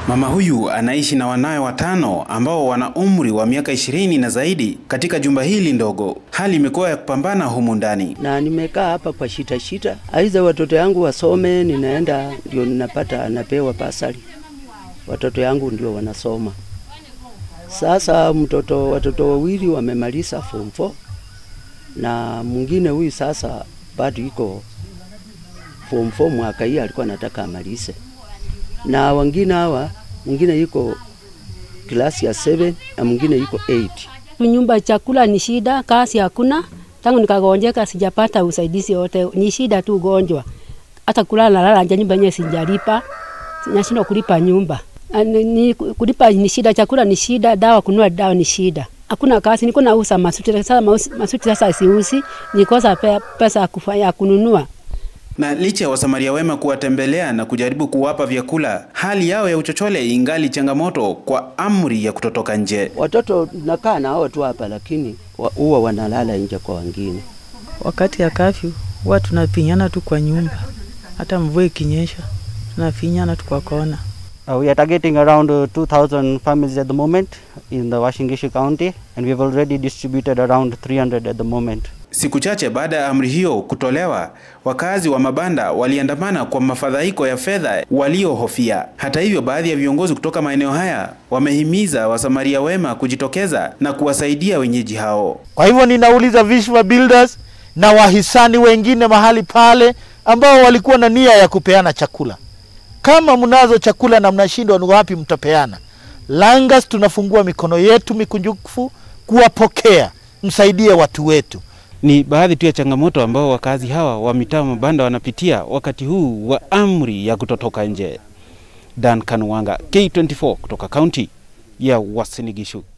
Mama huyu anaishi na wanawe watano ambao wana umri wa miaka ishirini na zaidi katika jumba hili ndogo. Hali imekuwa ya kupambana humu ndani. na nimekaa hapa kwa shita shita, aiza watoto yangu wasome, ninaenda ndio ninapata napewa basari, watoto yangu ndio wanasoma. Sasa mtoto watoto wawili wamemaliza form 4 na mwingine huyu sasa bado iko form 4 mwaka hii alikuwa anataka amalize, na wengine hawa mwingine yuko klasi ya 7 na mwingine yuko 8. Nyumba chakula ni shida, kazi hakuna. Tangu nikagonjeka sijapata usaidizi wote, ni shida tu ugonjwa. Hata kulala nalala nje, nyumba yenyewe sijalipa, nashindwa kulipa nyumba. Ah, Ni, ni, kulipa ni shida, chakula ni shida, dawa kununua dawa ni shida. Hakuna kazi, niko nauza masuti sasa, mausi- masuti sasa siusi, nikosa pe, pesa ya kufanya ya kununua. Na licha ya wasamaria wema kuwatembelea na kujaribu kuwapa vyakula, hali yao ya uchochole ingali changamoto kwa amri ya kutotoka nje. Watoto nakaa na hao tu hapa, lakini wa- huwa wanalala nje kwa wengine. Wakati ya kafyu huwa tunafinyana tu kwa nyumba, hata mvua ikinyesha tunafinyana tu kwa kona. Uh, we are targeting around uh, 2,000 families at the moment in the Washington Gishu County, and we've already distributed around 300 at the moment. Siku chache baada ya amri hiyo kutolewa, wakazi wa mabanda waliandamana kwa mafadhaiko ya fedha waliohofia. Hata hivyo, baadhi ya viongozi kutoka maeneo haya wamehimiza wasamaria wema kujitokeza na kuwasaidia wenyeji hao. Kwa hivyo ninauliza Vishwa Builders na wahisani wengine mahali pale ambao walikuwa na nia ya kupeana chakula, kama mnazo chakula na mnashindwa, ni wapi mtapeana? Langas tunafungua mikono yetu mikunjufu kuwapokea, msaidie watu wetu. Ni baadhi tu ya changamoto ambao wakazi hawa wa mitaa mabanda wanapitia wakati huu wa amri ya kutotoka nje. Dan Kanwanga, K24 kutoka kaunti ya Uasin Gishu.